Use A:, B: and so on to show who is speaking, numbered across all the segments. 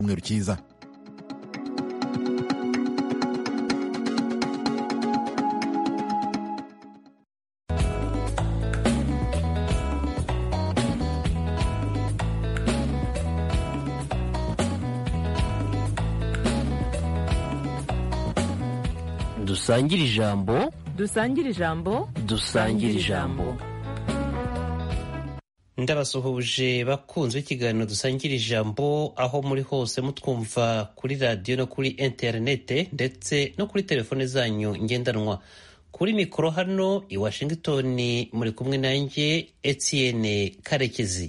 A: umweru cyiza
B: dusangire ijambo
C: dusangire ijambo
B: dusangire ijambo
D: ndabasuhuje bakunzwe ikiganiro dusangira ijambo aho muri hose mutwumva kuri radiyo no kuri interinete ndetse no kuri telefone zanyu ngendanwa kuri mikoro hano i washington muri kumwe nanjye etienne karekezi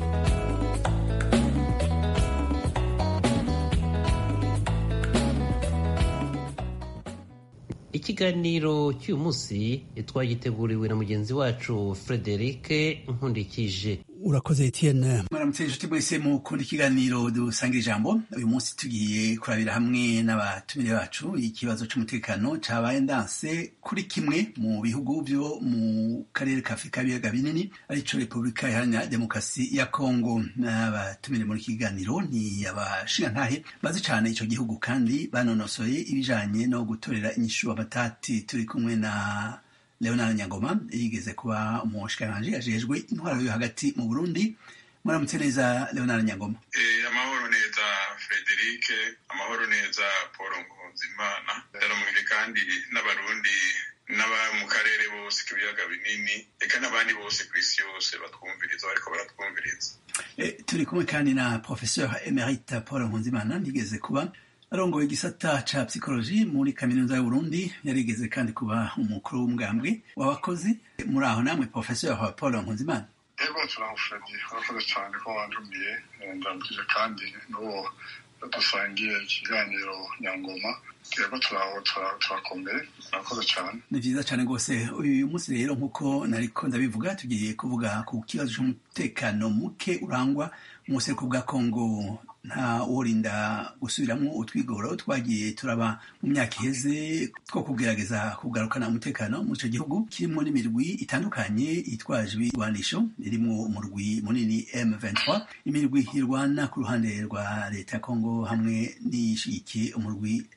D: ikiganiro cy'uyu munsi twagiteguriwe na mugenzi wacu frederic nkundikije
E: urakoze etienne
F: mwaramutse inshuti mwese mukunda ikiganiro dusangira ijambo uyu munsi tugiye kurabira hamwe n'abatumire bacu ikibazo cy'umutekano cyabaye ndanse kuri kimwe mu bihugu byo mu karere ka afurika y'ibiyaga binini aricyo repubulika iharanira demokarasi ya kongo n'abatumire muri iki kiganiro ni abashingantahe bazi cyane icyo gihugu kandi banonosoye ibijanye no gutorera inyishu amatati turi kumwe na leonard nyangoma yigeze kuba umushikiranganji ajejwe intwaro yo hagati mu burundi muramutse neza leonard nyangoma
G: amahoro neza frederic amahoro neza paul nkunzimana ndaramubiri kandi n'abarundi n'aba mu karere bose k'ibiyaga binini reka n'abandi bose ku isi yose batwumviriza bariko baratwumviriza
F: turi kumwe kandi na professeur emerite paul nkunzimana yigeze kuba arongoye igisata ca psychologie muri kaminuza y'uburundi yarigeze kandi kuba umukuru w'umugambwe w'abakozi muri aho namwe professeur paul nkunzimana
H: ego turahufredi urakoze cyane ko wandumiye ndambwije kandi n'uwo dusangiye ikiganiro nyangoma ego turaho turakomeye urakoze cyane
F: ni vyiza cane rwose uyu munsi rero nk'uko nariko ndabivuga tugiye kuvuga ku kibazo c'umutekano muke urangwa mu buseruko bwa kongo nta worinda gusubiramwo utwigoro twagiye turaba mu myaka iheze two kugerageza kugarukana umutekano mu ico gihugu kirimwo n'imirwi itandukanye yitwaje ibigwanisho irimwo umurwi munini M23 imirwi irwana ku ruhande rwa leta ya Kongo hamwe n'ishigikiye umurwi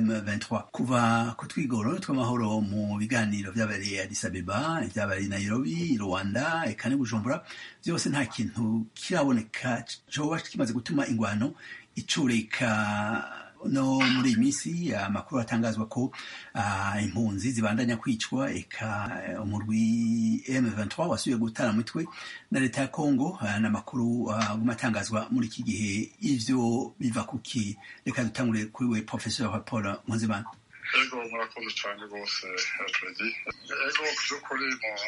F: M23 kuva ku twigoro tw'amahoro mu biganiro vyabereye Addis Abeba vyabereye Nairobi Rwanda eka ni Bujumbura vyose nta kintu kiraboneka coba kimaze gutuma ingwano icureka no muri iyi minsi amakuru atangazwa ko uh, impunzi zibandanya kwicwa eka umurwi M23 wasubiye gutara mitwe na leta ya Kongo uh, n'amakuru aguma uh, atangazwa muri iki gihe ivyo biva kuki reka dutangure kuri we professeur Paul Nkunzimana
H: ego murakoze cyane rwose Fredi ego by'ukuri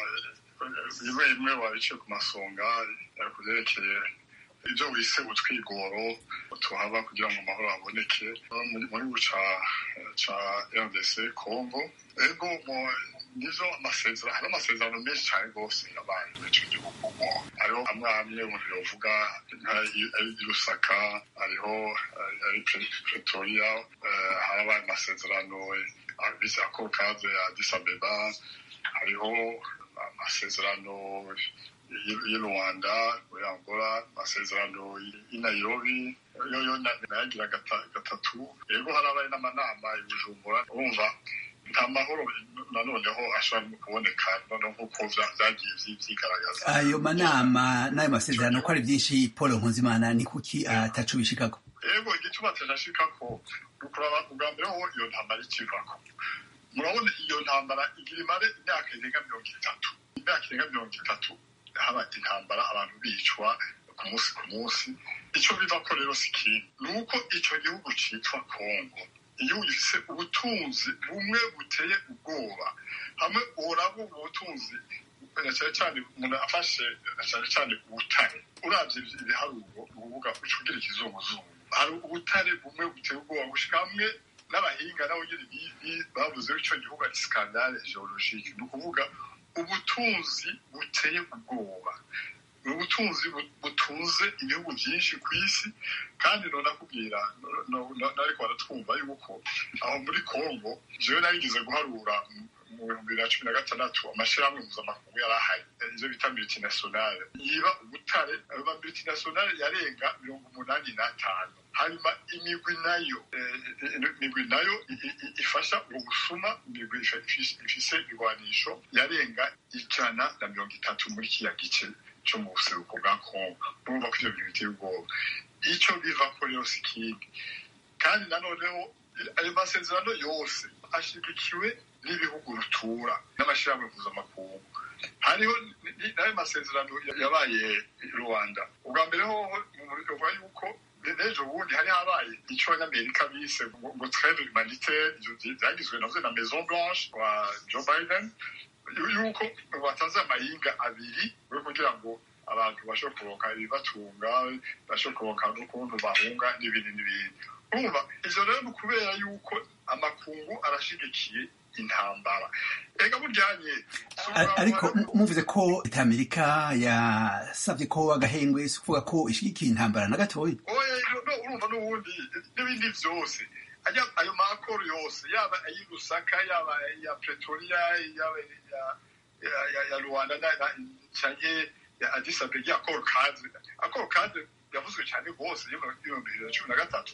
H: bimwe bimwe wabiciye ku masonga ku byerekeye ibyo wise utwigoro tuhaba kugira ngo amahoro aboneke muri buca ca rdc congo ego nizo amasezerano hari amasezerano menshi cyane rwose yabaye muri ico gihugu hariho amwe amwe umuntu yovuga ari rusaka hariho ari pretoria harabaye amasezerano bise akokaze ya addis abeba hariho amasezerano y'i rwanda muri angola amasezerano y'i nairobi yoyo nayagira gatatu yego harabaye n'amanama i bujumbura urumva nta mahoro nanoneho ashobora kuboneka noneho nk'uko vyagiye vyigaragaza
F: ayo manama n'ayo masezerano ko ari byinshi paul nkunzimana ni kuki ataco bishikako
H: yego igituma atashikako ni ukuraba ubwa mbere ho iyo ntambara ikivako murabona iyo ntambara igira imare imyaka irenga mirongo itatu imyaka irenga mirongo itatu habaye intambara abantu bicwa ku munsi ku munsi icyo biva ko rero si kintu ni uko icyo gihugu cyitwa kongo igihugu gifise ubutunzi bumwe buteye ubwoba hamwe uraba ubu butunzi na cyane cyane umuntu afashe na cyane cyane ubutare uravye ibiharuro uvuga ucugira ikizunguzungu hari ubutare bumwe buteye ubwoba gushika hamwe n'abahinga nabo nyine bavuze ko icyo gihugu ari skandale geologike ni ukuvuga ubutunzi buteye ubwoba ni ubutunzi butunze ibihugu byinshi ku isi kandi nonakubwira ariko baratwumva yuko aho muri congo jewe narigeze guharura mu bihumbi bibiri na cumi na gatandatu amashyirahamwe mpuzamakungu yari ahari izo bita multinationale yiba ubutare ayo ma multinationale yarenga mirongo umunani n'atanu hanyuma imigwi nayo imigwi nayo ifasha ubwo busuma imigwi ifise ibigwanisho yarenga ijana na mirongo itatu muri kiriya gice cyo mu buseruko bwa kongo urumva ko ivyo bintu biteye ubwoba ico bivako rero si ikindi kandi nanoneho ayo masezerano yose ashigikiwe n'ibihugu rutura n'amashyirahamwe mpuzamakungu hariho n'ayo masezerano yabaye i rwanda ubwa mbere hoho uvuga yuko n'ejo bundi hari habaye icyo abanyamerika bise ngo treve humanitaire byagizwe navyo na maison blanche wa joe biden yuko batanze amahinga abiri yo kugira ngo abantu bashobore kuronka ibibatunga bashobore kuronka n'ukuntu bahunga n'ibindi n'ibindi urumva ivyo rero ni ukubera yuko amakungu arashigikiye intambara ega buryanye
F: ariko muvuze ko leta y'amerika yasavye ko agahengwe si kuvuga ko ishigikiye intambara na gatoya
H: urumva n'ubundi n'ibindi vyose ayo makoro yose yaba ayi Lusaka yaba ya Pretoria yaba ya Rwanda canke ya Addis Abeba ya akoro cadre akoro cadre yavuzwe cyane rwose y'ibihumbi bibiri na cumi na gatatu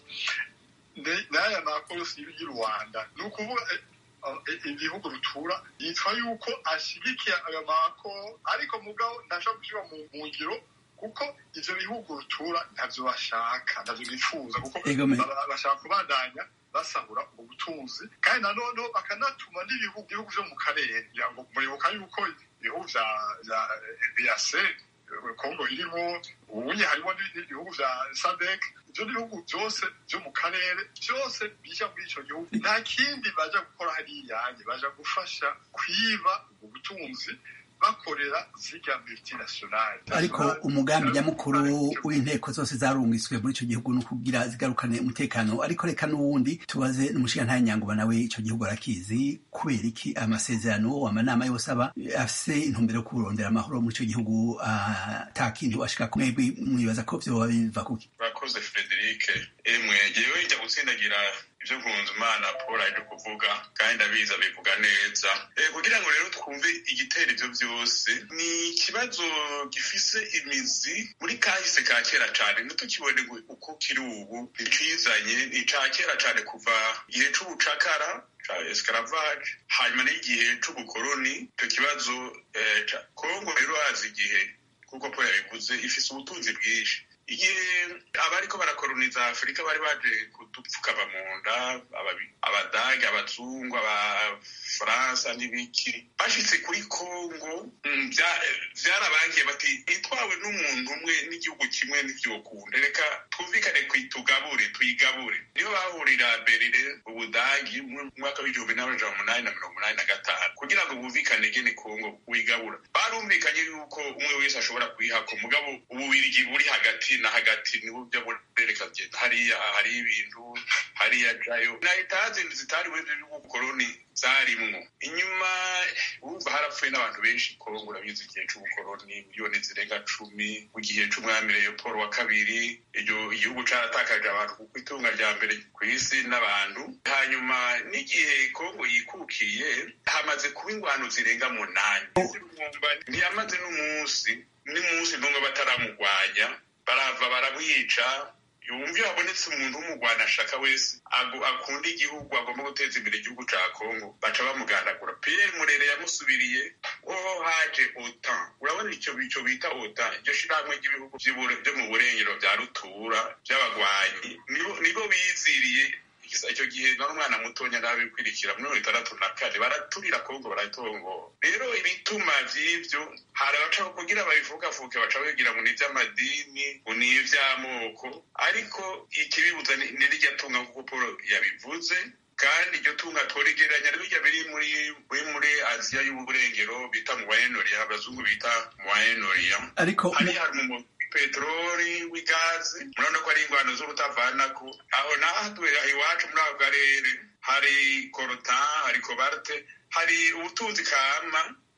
H: n'aya makoro yose y'i Rwanda ni ukuvuga ibihugu rutura yitwa yuko ashyigikiye ayo makoro ariko mugabo ntashobora gushyirwa mu ngiro kuko ivyo bihugu rutura ntavyo bashaka ntavyo bifuza kuko bashaka kubandanya basahura ubwo butunzi kandi nanoneho bakanatuma n'ibihugu bihugu vyo mu karere kugira ngo muribuka yuko ibihugu vya EAC kongo irimo ubunye harimo n'ibihugu vya sadek ivyo n'ibihugu vyose vyo mu karere vyose bija muri ico gihugu nta kindi baja gukora hariyanye baja gufasha kwiba ubwo butunzi bakorera zirya multinationale
F: ariko umugambi nyamukuru w'inteko zose zarungiswe muri ico gihugu no kugira zigarukane umutekano ariko reka n'uwundi tubaze n'umushigantahe nyanguba nawe ico gihugu arakizi kubera iki amasezerano amanama yose aba afise intumbero yo kurondera amahoro muri ico gihugu ata kindi washika mwebwe mwibaza ko vyoba biva kuki
G: urakoze frederic emwe jewe njya gutsindagira ibyo nkunzimana paul ari kuvuga kandi ndabizi abivuga neza kugira ngo rero twumve igitera ibyo byose ni ikibazo gifise imizi muri kahise ka kera cyane ntitukibone uko kiri ubu nicizanye ni ica kera cyane kuva igihe c'ubucakara ca escaravage hanyuma n'igihe c'ubukoroni icyo kibazo kongo rero hazi igihe kuko paul yabivuze ifise ubutunzi bwinshi igihe abariko barakoroniza afurika bari baje kudupfukama mu nda abadage abazungu abafaransa n'ibiki bashitse kuri kongo vyarabangiye bati itwawe n'umuntu umwe n'igihugu kimwe ntivyokunda reka twumvikane tugabure tuyigabure niho bahurira berire ubudagi mu mwaka w'igihumbi n'amajana umunani na mirongo umunani na gatanu kugira ngo bumvikane gene kongo wigabura barumvikanye yuko umwe wese ashobora kuyihako mugabo ububirigi buri hagati na hagati nibo byo burereka genda hariya hari ibintu hariya jayo na etaje zitari webyo by'ubukoroni zarimwo inyuma urumva harapfuye n'abantu benshi kongo urabizi igihe c'ubukoroni miliyoni zirenga cumi mu gihe c'umwami leopold wa kabiri iryo igihugu caratakaje abantu kuko itunga rya mbere ku isi n'abantu hanyuma n'igihe kongo yikukiye hamaze kuba ingwano zirenga munani ntiyamaze n'umunsi n'umunsi n'umwe bataramugwanya barava baramwica yumva iyo habonetse umuntu w'umugwana ashaka wese akunda igihugu agomba guteza imbere igihugu ca kongo baca bamugandagura pierre murere yamusubiriye woho haje otan urabona icyo ico bita otan iryo shirahamwe ry'ibihugu vyo mu burengero vya rutura vy'abagwanyi nibo biziriye icyo gihe nari umwana mutonya nabikwirikira muri mirongo itandatu na kane baraturira kongo baratongora rero ibituma vy'ivyo hari abaca kugira babivugavuge baca bagira ngo ni ivy'amadini ngo ni ivy'amoko ariko ikibibuza ni rirya tunga nk'uko paul yabivuze kandi iryo tunga tworigeranya birya biri muri biri muri aziya y'uburengero bita mu waenoriya abazungu bita mu waenoriya
F: ariko
G: hari hari mu peteroli w'igazi murabona ko ari ingwano z'urutavanako aho natwe iwacu muri ako karere hari korotan hari kobarte hari ubutunzi kama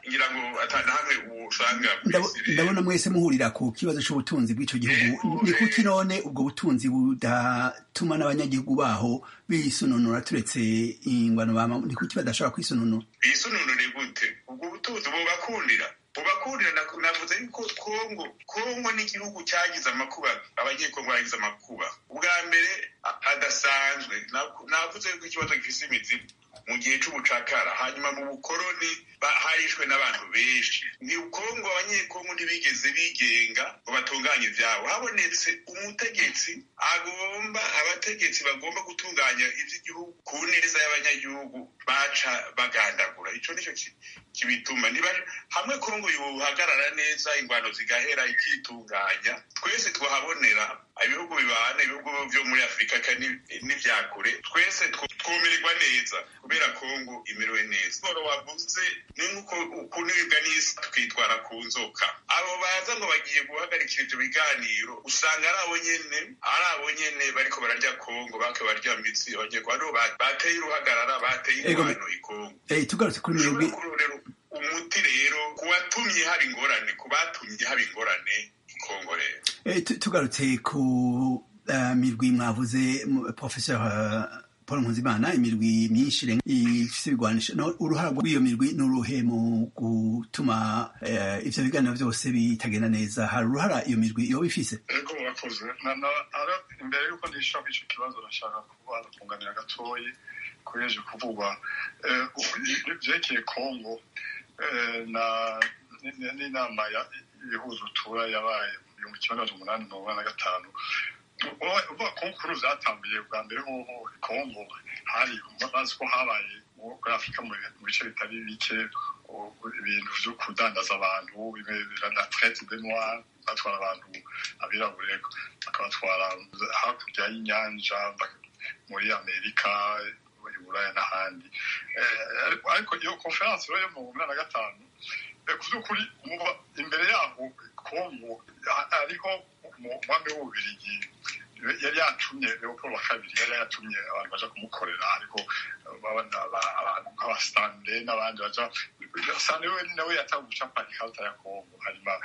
G: ngira ngo atana hamwe usanga
F: ndabona mwese muhurira ku kibazo c'ubutunzi bw'ico gihugu ni kuki none ubwo butunzi budatuma n'abanyagihugu baho bisununura turetse ingwano bama ni kuki badashobora kwisununura
G: bisununure gute ubwo butunzi bubakundira bubakundira navuze yuko kongo kongo ni igihugu cyagize amakuba abanyekongo bagize amakuba ubwa mbere adasanzwe navuze yuko ikibazo gifise imizi mu gihe c'ubucakara hanyuma mu bukoroni harishwe n'abantu benshi ni kongo abanyekongo ntibigeze bigenga ngo batunganye ivyabo habonetse umutegetsi agomba abategetsi bagomba gutunganya ivy'igihugu ku neza y'abanyagihugu baca bagandagura ico nico kibituma niba hamwe kongo yohagarara neza ingwano zigahera ikitunganya twese twahabonera ibihugu bibana ibihugu vyo muri afurika n'ivyakure twese twomererwa neza kubera kongo imerewe neza siporo wavuze ni nkuko ukuntu ibibwa n'isi tukitwara ku nzoka abo baza ngo bagiye guhagarikira ivyo biganiro usanga ari abo nyene ari abo nyene bariko bararya kongo bake barya mitsi abanyarwanda bateye uruhagarara bateye ingwano ikongo
F: tugarutse kuri mwebwe
G: umuti rero ku watumye haba ingorane ku batumye haba ingorane ikongo rero
F: tugarutse ku mirwi mwavuze professeur paul nkuzimana imirwi myinshi ifise ibigwanisho uruhara rw'iyo mirwi ni uruhe mu gutuma ivyo biganiro vyose bitagenda neza hari uruhara iyo mirwi yoba ifise
H: ego murakoze imbere y'uko nisha ico kibazo nashaka kuba kunganira gatoyi kuyeje kuvugwa vyerekeye kongo n'inama y'ibihuza utura yabaye mu gihumbi kimwe n'amajana umunani mirongo inani na gatanu uvuga konkuru zatanguye bwa mbere hoho kongo hari bazi ko habaye muri afurika mu bice bitari bike ibintu vyo kudandaza abantu la traite de noir batwara abantu abirabure bakabatwara hakurya y'inyanja muri amerika buraya n'ahandi ariko iyo konferanse rero yo mu bihumbi na gatanu ku by'ukuri imbere yaho kongo hariho umwami w'ububirigi yari yatumye leopold wa kabiri yari yatumye abantu baja kumukorera ariko abantu nk'abasitande n'abandi baja sande we nawe yatanga gucapa ikarita ya kongo hanyuma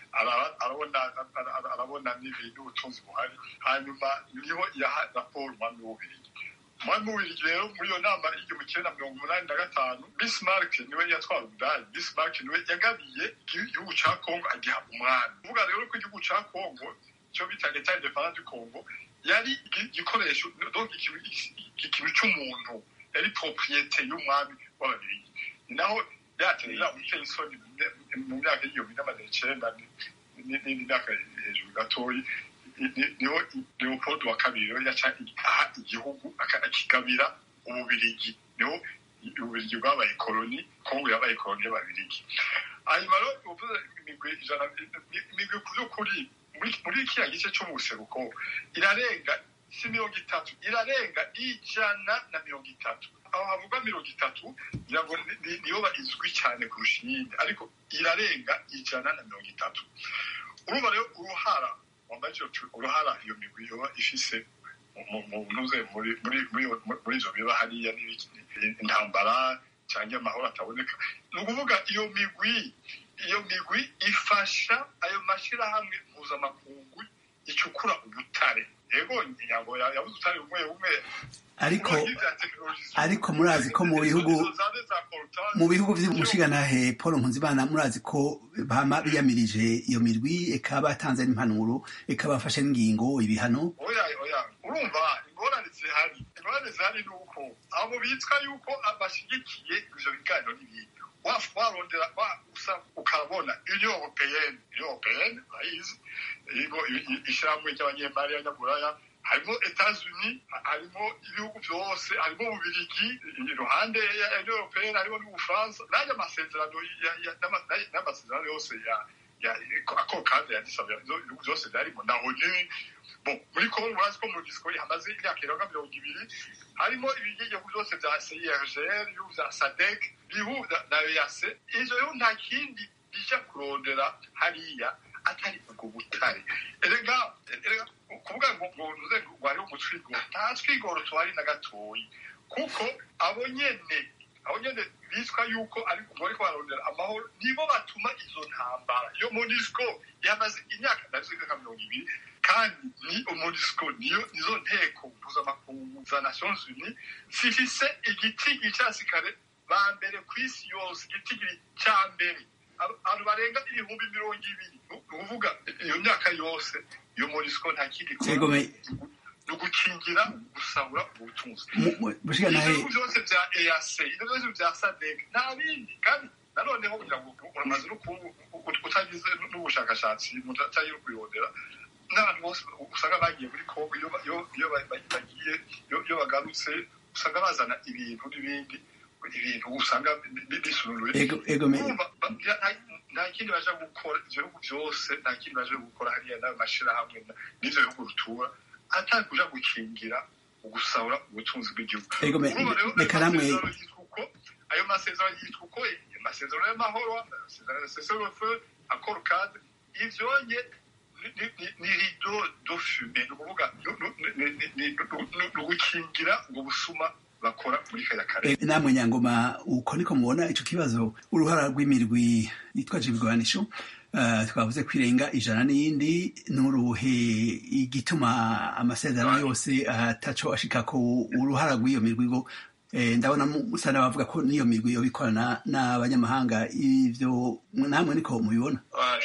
H: arabona n'ibintu ubutunzi buhari hanyuma niho yaha raporo umwami w'ububirigi umwami w'ububirigi rero muri iyo nama y'igihumbi kimwe na mirongo umunani na gatanu bismarck niwe yatwara ubudani bismarck niwe yagabiye igihugu ca kongo agiha umwami uvuga rero ko igihugu ca kongo icyo bita leta independant du congo yari igikoresho donc ikintu c'umuntu yari propriete y'umwami w'ababirigi ni naho yaterera umuteye isoni mu myaka y'igihumbi n'amajana icenda n'indi myaka hejuru gatoyi niho leopold wa kabiri rero yaca aha igihugu akigabira ububirigi niho ububirigi bwabaye koloni kongo yabaye koloni y'ababirigi hanyuma rero uvuze imigwi ijana imigwi ku by'ukuri muri kiriya gice cyo mu buseruko irarenga si mirongo itatu irarenga ijana na mirongo itatu aho havuga mirongo itatu ngira ngo niyo izwi cyane kurusha iyindi ariko irarenga ijana na mirongo itatu urumva rero uruhara wambaye uruhara iyo migwi yoba ifise muze muri izo biba hariya intambara cyangwa amahoro ataboneka ni ukuvuga iyo migwi iyo migwi ifasha ayo mashyirahamwe mpuzamakungu icukura ubutare yego nyango yabuze ubutare bumwe bumwe
F: ariko ariko murazi ko mu bihugu mu bihugu vy'umushigantahe paul nkunzimana murazi ko bama biyamirije iyo mirwi eka batanze n'impanuro eka bafashe n'ingingo ibihano
H: oya oya urumva ingorane zihari ingorane zihari ni uko abo bitwa yuko bashigikiye ivyo biganiro n'ibindi warondera ukabona union européenne union européenne urayizi ishyirahamwe ry'abanyemari y'abanyaburaya harimo etats-unis harimo ibihugu byose harimo ububirigi iruhande ya union européenne harimo n'ubufaransa n'ayo masezerano n'amasezerano yose ako kandi yadisabye ibihugu byose byarimo na onu bon muri kongo urazi ko mu gisikoyi hamaze imyaka irenga mirongo ibiri harimo ibihugu byose bya crgr ibihugu bya sadek ibihugu na eac ivyo rero nta kindi bija kurondera hariya atari ubwo butare erega erega kuvuga ngo ngo nuze ngo hariho umutwigoro nta twigoro tuhari na gatoyi kuko abo nyene aho nyene bitwa yuko ariko bariko bararondera amahoro nibo batuma izo ntambara iyo monisco yamaze imyaka ndaziga nka mirongo ibiri kandi ni monisco niyo nizo nteko mpuzamakungu za nations unies zifise igitigi c'abasirikare ba mbere ku isi yose igitigiri ca mbere abantu barenga ibihumbi mirongo ibiri ni ukuvuga iyo myaka yose iyo monisco nta kindi ikora ni ugukingira gusahura ubutunzi ibihugu byose bya eac ibyo byose bya sadek nta bindi kandi nanoneho kugira ngo uramaze utagize n'ubushakashatsi utagiye kuyondera n'abantu bose usanga bagiye muri kongo iyo bagiye iyo bagarutse usanga bazana ibintu n'ibindi ibintu usanga bisunuruye nta kindi baje gukora ivyo bihugu byose nta kindi baje gukora hariya n'ayo mashirahamwe n'ivyo bihugu rutura atari kuja gukingira ugusahura ubutunzi bw'igihugu
F: reka namwe
H: ayo masezerano yitwa uko amasezerano y'amahoro amasezerano ya seserofe akoro kade ivyonye ni rido do fume ni ukuvuga ni ugukingira ubwo busuma bakora muri kaya karere
F: namwe nyangoma uko niko mubona ico kibazo uruhara rw'imirwi yitwaje ibigwanisho twavuze kwirenga ijana n'iyindi n'uruhe igituma amasezerano yose ataco ashika ku uruhara rw'iyo mirwi ngo ndabona musa n'abavuga ko n'iyo mirwi yo bikorana n'abanyamahanga ivyo namwe niko mubibona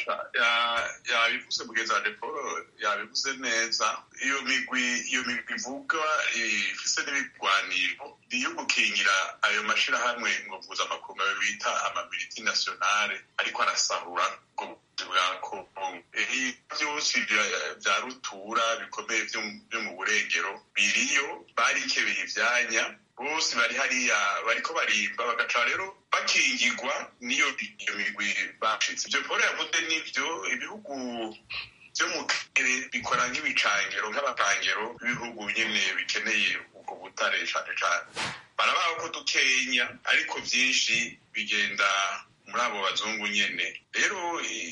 G: yabivuze mugenzi wa depolo yabivuze neza iyo migwi iyo migwi ivuga ifise n'ibigwaniro niyo gukingira ayo mashirahamwe ngo mpuzamakungu ayo bita amamiliti nationale ariko arasahura ubwo bwa kongo byose bya rutura bikomeye byo mu burengero biriyo barikebeye ivyanya bose bari hariya bariko barimba bagaca rero bakingirwa n'iyo iyo migwi bashitse ivyo paul yavuze n'ivyo ibihugu vyo mu karere bikora nk'ibicangero nk'abacangero b'ibihugu nyene bikeneye ubwo butare cane cane barabaho ko dukenya ariko vyinshi bigenda muri abo bazungu nyene rero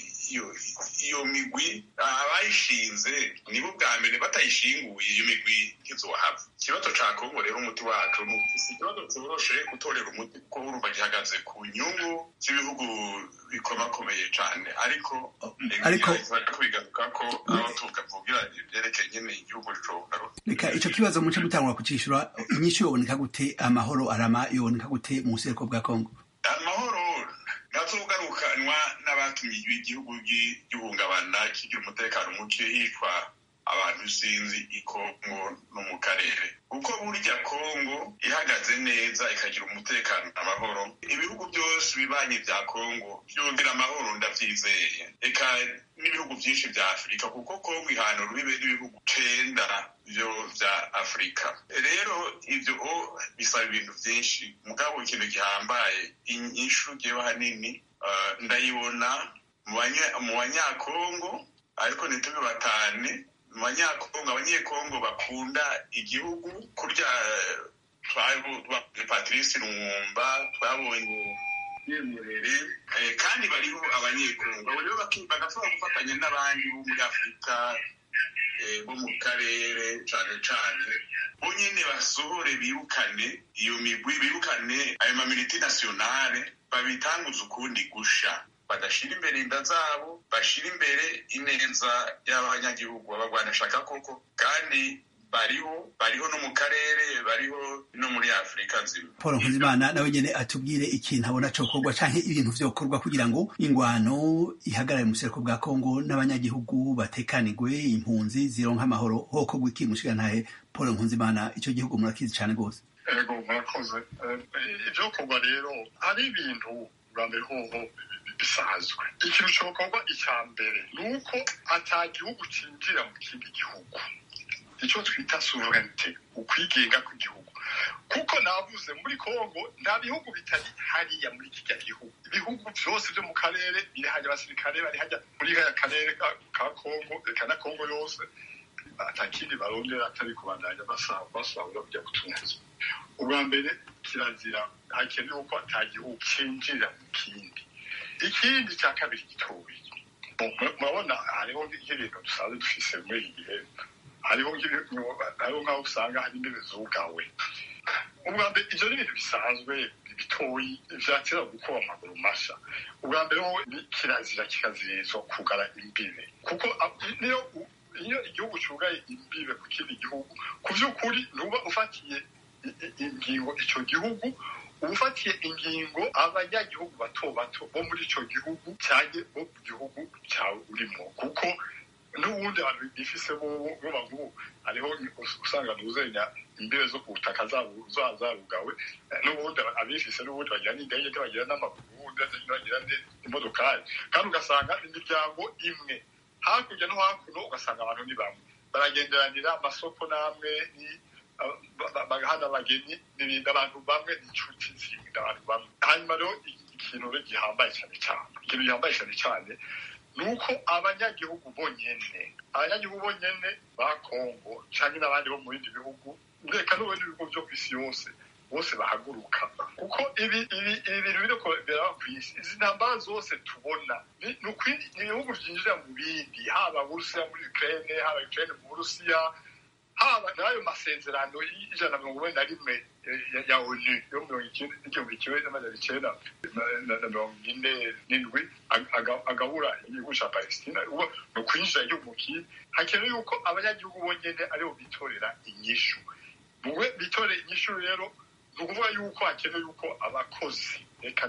G: iyo migwi abayishinze nibo bwa mbere batayishinguye iyo migwi ntizohava ikibazo ca kongo rero umuti wacu si ikibazo coroshe gutorera umuti kuko urumva gihagaze ku nyungu z'ibihugu bikomakomeye cane ariko
F: ariko
G: bigaruka ko aho tukavugira ivyerekeye nyene igihugu cogaruka
F: reka ico kibazo muce mutangura kucishura inyishu yoboneka gute amahoro arama yoboneka gute mu buseruko bwa kongo
G: amahoro ntazogarukanwa n'abatumye igihugu gihungabana kigira umutekano muke hitwa abantu sinzi ikongo no mu karere kuko burya kongo ihagaze neza ikagira umutekano amahoro ibihugu byose bibanye bya kongo byumvira amahoro ndavyizeye reka n'ibihugu byinshi bya afurika kuko kongo ihana urubibe n'ibihugu cenda vyo vya afurika rero ivyo bisaba ibintu vyinshi mugabo ikintu gihambaye inyishu jewe hanini uh, ndayibona mu banyakongo ariko ntitube batane mu banyakongo abanyekongo bakunda igihugu kurya twabonye patrice lumumba twabonye yemerere kandi bariho abanyekongo abo rero bagashobora gufatanya n'abandi bo muri afurika bo mu karere cane cane bo nyene basohore birukane iyo migwi birukane ayo mamiliti nationale babitanguza ukundi gusha badashira imbere inda zabo bashira imbere ineza y'abanyagihugu babagwanashaka koko kandi bariho bariho no mu karere bariho no muri afurika nzima
F: paul nkuzimana nawe nyene atubwire ikintu abona cokorwa canke ibintu vyokorwa kugira ngo ingwano ihagarare mu buseruko bwa kongo n'abanyagihugu batekanigwe impunzi zironka amahoro hokorwa iki mushigantahe paul nkuzimana ico gihugu murakizi cane rwose
H: ego murakoze ivyokorwa rero hari ibintu bwa mbere hoho bisanzwe ikintu cokorwa icya mbere ni uko ata gihugu cinjira mu kindi gihugu icyo twita sovereignty ukwigenga kw'igihugu kuko navuze muri kongo nta bihugu bitari hariya muri kijya gihugu ibihugu byose byo mu karere biri hajya abasirikare bari hajya muri kaya karere ka kongo reka na kongo yose atakindi barondera atari kubandanya basahura kujya gutunza ubwa mbere kirazira hakenewe ko ata gihugu cinjira mu kindi ikindi cya kabiri gitoya murabona hariho nk'ibintu dusanzwe dufise muri iki gihe hariho hariho nk'aho usanga hari intebe zugawe ubwa mbere ibyo ni ibintu bisanzwe bitoyi vyatera gukora amaguru masha ubwa mbere wowe ni kirazira kikazirizwa kugara imbibe kuko niyo iyo igihugu cugaye imbibe ku kindi gihugu ku vy'ukuri ntuba ufatiye ingingo ico gihugu uba ufatiye ingingo abanyagihugu bato bato bo muri ico gihugu canke bo mu gihugu cawe urimo kuko n'ubundi abantu bifise bo bavuga hariho usanga ntuzenya imbibe zo ku butaka zarugawe n'ubundi abifise n'ubundi bagira n'indege bagira n'amaguru bagira n'imodokari kandi ugasanga imiryango imwe hakurya no hakuno ugasanga abantu ni bamwe baragenderanira amasoko n'amwe bagahana abageni n'ibindi abantu bamwe n'inshuti zindi abantu bamwe hanyuma rero ikintu gihambaye cyane cyane ikintu gihambaye cyane cyane ni uko abanyagihugu bonyene abanyagihugu bonyene ba kongo canke n'abandi bo mu bindi bihugu reka n'ibindi bihugu vyo kw'isi yose bose bahaguruka kuko ibi ibi ibi bintu biriko biraba kw'isi izi ntambara zose tubona ni ibihugu vyinjira mu bindi haba burusiya muri ukraine haba ukraine mu burusiya haba n'ayo masezerano y'ijana na mirongo ine na rimwe ya onu yo mirongo icyenda igihumbi kimwe n'amajana icenda na mirongo ine n'indwi agabura igihugu ca palestina ni ukwinjira igihugu kindi hakenewe yuko abanyagihugu bonyene aribo bitorera inyishu muwe bitorera inyishu rero ni ukuvuga yuko hakenewe yuko abakozi reka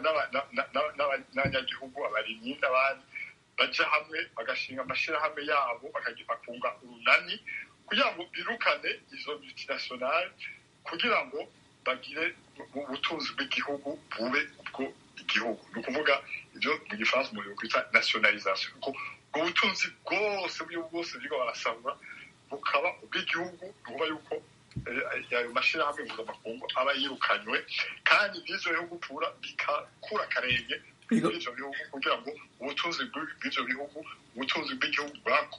H: n'abanyagihugu abarimyi n'abandi baja hamwe bagashinga amashirahamwe yabo bakunga urunani kugira ngo birukane izo multinationale kugira ngo bagire ubutunzi bw'igihugu bube ubwo igihugu ni ukuvuga ibyo mu gifaransa umuntu yokwita nationalisation kuko ubwo butunzi bwose bw'igihugu bwose biriko barasabwa bukaba ubw'igihugu ni ukuvuga yuko ayo mashirahamwe mpuzamakungu aba yirukanywe kandi n'ivyo bihugu tura bikakura akarenge ivyo bihugu kugira ngo ubutunzi bw'ivyo bihugu ubutunzi bw'igihugu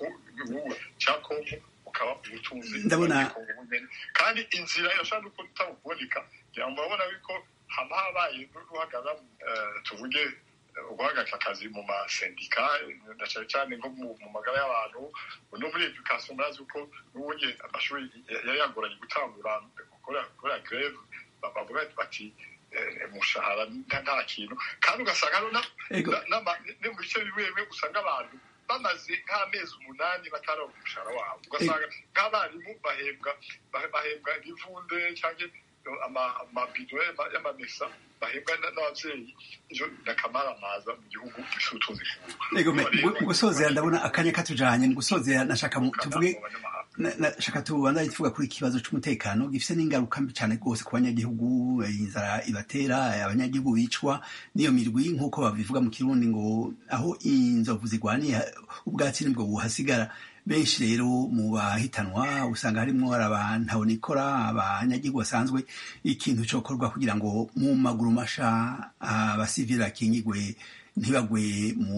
H: ca kongo bukaba ubutunzi
F: ndabona
H: kandi inzira irashobora no kutabuboneka kugira ngo murabona yuko haba habaye n'uhagarara tuvuge guhagarika akazi mu masendika na cyane cyane nko mu magara y'abantu no muri edukasiyo murazi ko n'ubundi amashuri yari yagoranye gutangura gukora greve bavuga bati umushahara nta kintu kandi ugasanga no mu bice bimwe bimwe usanga abantu bamaze nk'amezi umunani bataronka umushahara wabo ugasanga nk'abarimu bahembwa bahembwa nk'ivunde cyangwa amabido y'amamesa bahembwa n'abavyeyi ivyo nakamaramaza mu gihugu gifite ubutunzi
F: mu gusozera ndabona akanya katujanye mu gusozera nashaka tuvuge nashaka tubandanye tuvuga kuri ikibazo c'umutekano gifise n'ingaruka mbi cane rwose ku banyagihugu inzara ibatera abanyagihugu bicwa n'iyo mirwi nk'uko babivuga mu kirundi ngo aho inzovu zigwaniye ubwatsi nibwo buhasigara benshi rero mu bahitanwa usanga harimwo abantabonikora abanyagihugu basanzwe ikintu cokorwa kugira ngo mu maguru masha abasivili bakingigwe ntibagwe mu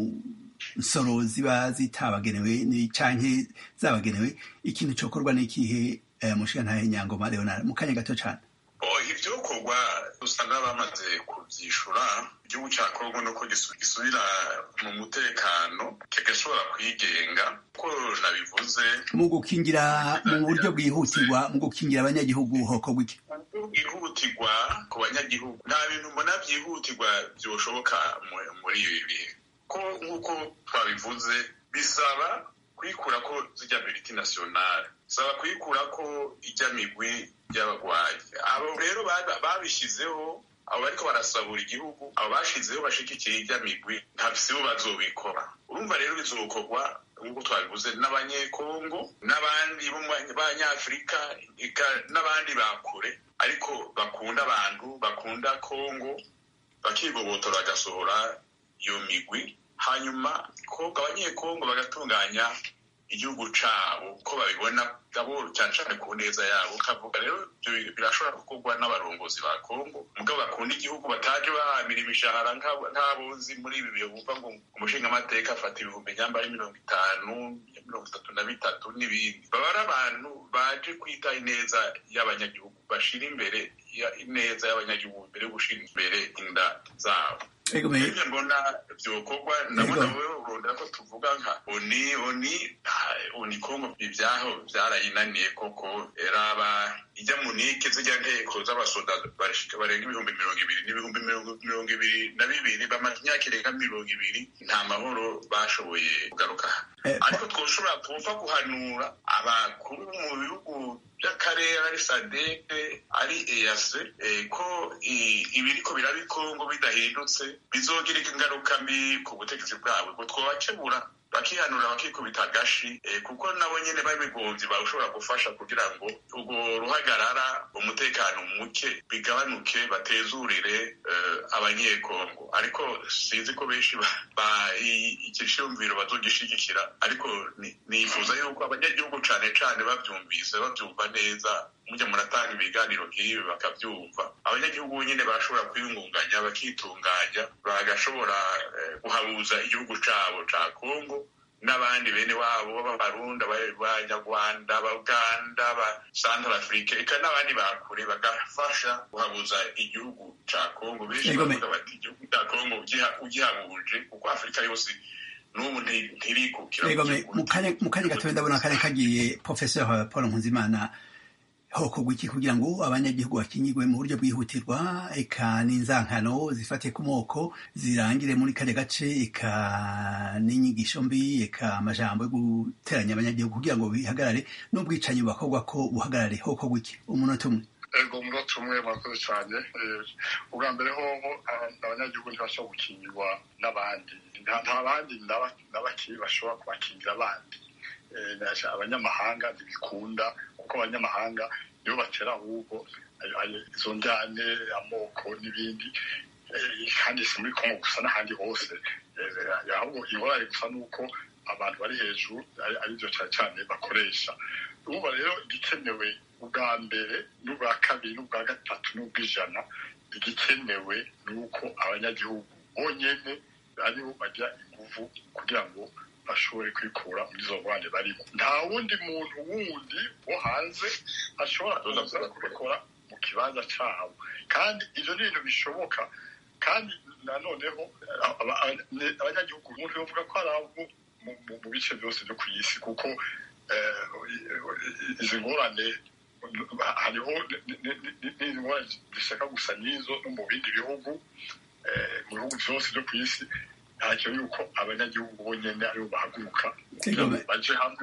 F: nsoro ziba zitabagenewe canke zabagenewe ikintu cokorwa n'ikihe mushigantahe nyangoma leonard mu kanya gato cane
G: ivyokorwa usanga bamaze kuvyishura igihugu ca kongo nuko gisubira mu mutekano kigashobora kwigenga ko nabivuze
F: mu gukingira mu buryo bwihutirwa mu gukingira abanyagihugu hokorwa iki
G: bwihutirwa ku banyagihugu nta bintu mbona vyihutirwa vyoshoboka muri ibi bihe ko nk'uko twabivuze bisaba kwikura ko zijya multinationale bisaba kwikura ko ijya migwi y'abagwayi abo rero babishizeho abo bariko barasabura igihugu abo bashizeho bashigikiye ijya migwi ntafise bo bazobikora urumva rero bizokorwa nk'uko twabivuze n'abanyekongo n'abandi b'abanyafurika n'abandi bakure ariko bakunda abantu bakunda kongo bakigobotora bagasohora iyo migwi hanyuma kongo abanyekongo bagatunganya igihugu cabo ko babibona gabo cyane cyane ku neza yabo kavuga rero birashobora gukorwa n'abarongozi ba kongo mugabo bakunda igihugu bataje bahamira imishahara nk'abozi muri ibi bihe bumva ngo umushingamateka afata ibihumbi nyambari mirongo itanu mirongo itatu na bitatu n'ibindi baba ari abantu baje kwita ineza y'abanyagihugu bashira imbere ineza y'abanyagihugu mbere yo gushira imbere inda zabo ibyo mbona byokorwa ndabona wowe urondera ko tuvuga nka oni oni oni kongo ibyaho byarayinaniye koko raba ijya mu monike zijya nteko z'abasoda barenga ibihumbi mirongo ibiri n'ibihumbi mirongo ibiri na bibiri bamaze imyaka irenga mirongo ibiri nta mahoro bashoboye kugaruka ariko twoshobora kuva guhanura abakuru mu bihugu by'akarere ari sadeke ari eyase ko ibiriko biraba ikongo bidahindutse bizogira ingaruka mbi ku butegetsi bwabo ngo twobakebura bakihanura bakikubita agashi kuko nabo nyine babigombye bashobora gufasha kugira ngo urwo ruhagarara umutekano muke bigabanuke batezurire abanyekongo ariko sinzi ko benshi iki cyumviro bazogishigikira ariko nifuza yuko abanyagihugu cane cane bavyumvise bavyumva neza mujya muratanga ibiganiro nk'ibi bakabyumva abanyagihugu nyine barashobora kwiyungunganya bakitunganya bagashobora guhabuza igihugu cabo ca kongo n'abandi bene wabo b'abarundi abanyarwanda abaganda ba central africa eka n'abandi bakure bagafasha guhabuza igihugu ca kongo benshi bavuga bati igihugu ca kongo ugihabuje kuko afurika yose n'ubu ntirikukira
F: mu kanya gatoya ndabona akanya kagiye professeur paul nkunzimana hokorwa iki kugira ngo abanyagihugu bakingirwe mu buryo bwihutirwa eka n'inzankano zifate ku moko zirangire muri kare gace eka n'inyigisho mbi eka amajambo yo guteranya abanyagihugu kugira ngo bihagarare n'ubwicanyi bukorwa ko buhagarare hokorwa iki umunota umwe
H: ego umunota umwe murakoze cyane ubwa mbere hoho abanyagihugu ntibashobora gukingirwa n'abandi nta bandi n'abakiri bashobora kubakingira abandi abanyamahanga ntibikunda kuko abanyamahanga nibo batera ahubwo izo njyane amoko n'ibindi kandi si muri kongo gusa n'ahandi hose ahubwo ingorane gusa ni uko abantu bari hejuru ari byo cyane cyane bakoresha urumva rero igikenewe ubwa mbere n'ubwa kabiri n'ubwa gatatu n'ubw'ijana igikenewe ni uko abanyagihugu bonyine aribo bagira inguvu kugira ngo bashobore kwikura muri izo ngorane barimo nta wundi muntu wundi wo hanze ashobora kuza kubikora mu kibanza cyabo kandi ibyo ni ibintu bishoboka kandi nanoneho abanyagihugu umuntu yavuga ko ari abo mu bice byose byo ku isi kuko izi ngorane hariho n'izi ngorane zishaka gusa n'izo no mu bindi bihugu mu bihugu byose byo ku isi ntacyo yuko abanyagihugu bonyine aribo bahaguruka kugira ngo baje hamwe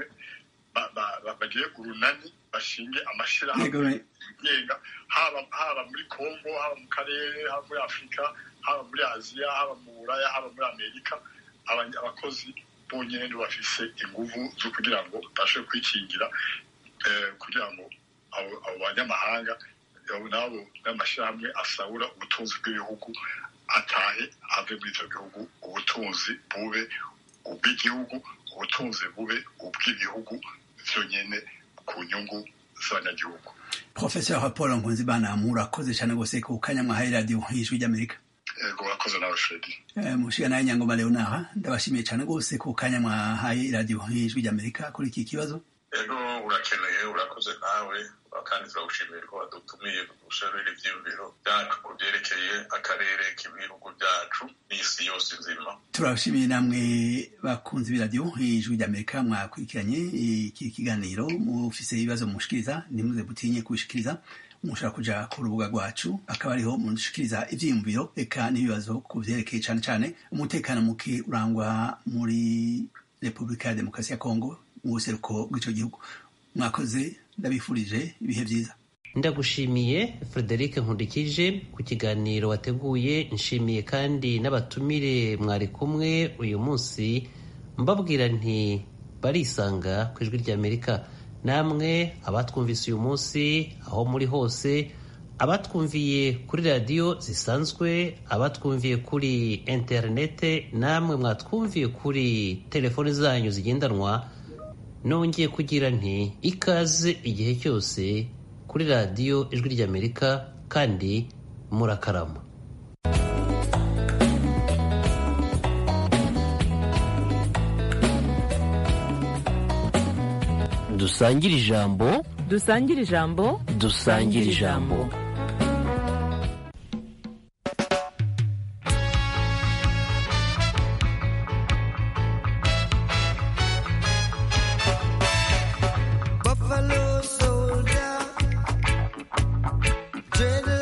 H: bagire urunani bashinge amashyirahamwe yigenga haba muri kongo haba mu karere haba muri afurika haba muri aziya haba mu buraya haba muri amerika abakozi bonyine nibo bafise inguvu zo kugira ngo babashe kwikingira kugira ngo abo banyamahanga nabo n'amashyirahamwe asabura ubutunzi bw'ibihugu atahe ave muri icyo gihugu ubutunzi bube ubw'igihugu ubutunzi bube ubw'ibihugu byonyine ku nyungu z'abanyagihugu
F: professeur paul nkunzimana murakoze cyane rwose ku kanya mwahaye radiyo y'ijwi ry'amerika
H: yego urakoze nawe fredi
F: mushiga nawe nyangoma leonard ndabashimiye cyane rwose ku kanya mwahaye radiyo y'ijwi ry'amerika kuri iki kibazo
G: yego urakeneye urakoze nawe kandi turagushimiye ko wadutumiye guserura ibyiyumviro byacu ku byerekeye akarere k'ibihugu byacu n'isi yose nzima
F: turabashimiye namwe bakunze ibiradiyo ijwi ry'amerika mwakurikiranye iki kiganiro mufise ibibazo mushikiriza ntimuze butinye kubishikiriza mushobora kuja ku rubuga rwacu akaba ariho mushikiriza ivyiyumviro eka n'ibibazo ku vyerekeye cane cane umutekano muke urangwa muri repubulika ya demokarasi ya kongo mu buseruko bw'ico gihugu mwakoze ndabifurije ibihe byiza
D: ndagushimiye frederic nkundikije ku kiganiro wateguye nshimiye kandi n'abatumire mwari kumwe uyu munsi mbabwira nti barisanga ku ijwi ry'amerika namwe abatwumvise uyu munsi aho muri hose abatwumviye kuri radiyo zisanzwe abatwumviye kuri interinete namwe mwatwumviye kuri telefoni zanyu zigendanwa nongeye kugira nti ikaze igihe cyose kuri radiyo ijwi ry'amerika kandi murakarama
B: dusangire ijambo
A: dusangire ijambo
B: dusangire ijambo
C: Buffalo soldier,
A: twebwe